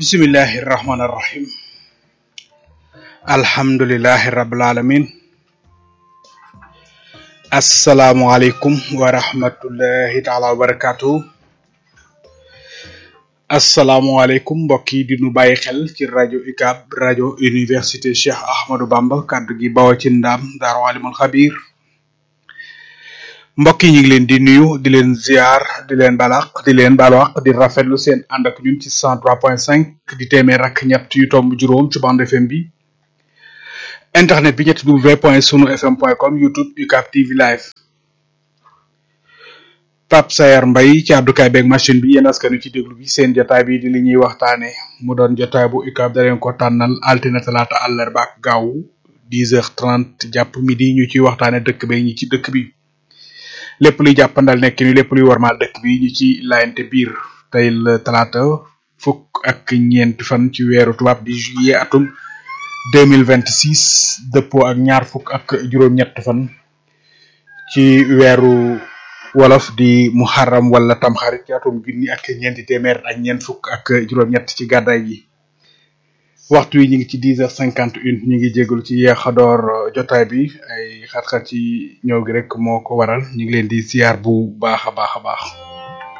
bismillahi rahmaani rahim alhamdulilahi rabbil alamin asalaamualeykum wa rahmatullahi taala wa barakatuhu asalaamualeykum mbokk yi di nu bàyyi xel ci rajo UCAB rajo université Cheikh Ahmadou Bamba kàddu gi bawoo ci ndaam daaru alimul xabir mbokk yi ñu ngi leen di nuyu di leen ziar di leen balaq di leen balwaq di rafetlu seen ànd ak ñun ci 103.5 di téeméer ak ñett yu tomb juróom ci bande FM bi internet bi ñetti w point sunu fm point com youtube UCAB TV live Pape Sayar Mbaye ci àddukaay beeg machine bi yéen askanu ci déglu bi seen jotaay bi di li ñuy waxtaane mu doon jotaay bu UCAB da leen ko tànnal altine talaata àllarba ak gaawu 10h30 jàpp midi ñu ciy waxtaane dëkk beeg ñi ci dëkk bi lépp luy jàppandal nekk ni lépp luy warmaal dëkk bi ñu ci laayante biir tey la talaata fukk ak ñeenti fan ci weeru tubaab di juillet atum 2026 dëppoo ak ñaar fukk ak juróom-ñett fan ci weeru wolof di muharram wala tamxarit ci atum junni ak ñeenti téeméer ak ñeent fukk ak juróom-ñett ci gàddaay gi waxtu yi ñu ngi ci dix heures cinquante une ñu ngi jégalu ci yeexadoor jotaay bi ay xat-xat ci ñëw gi rek moo ko waral ñu ngi leen di ziar bu baax a baax a baax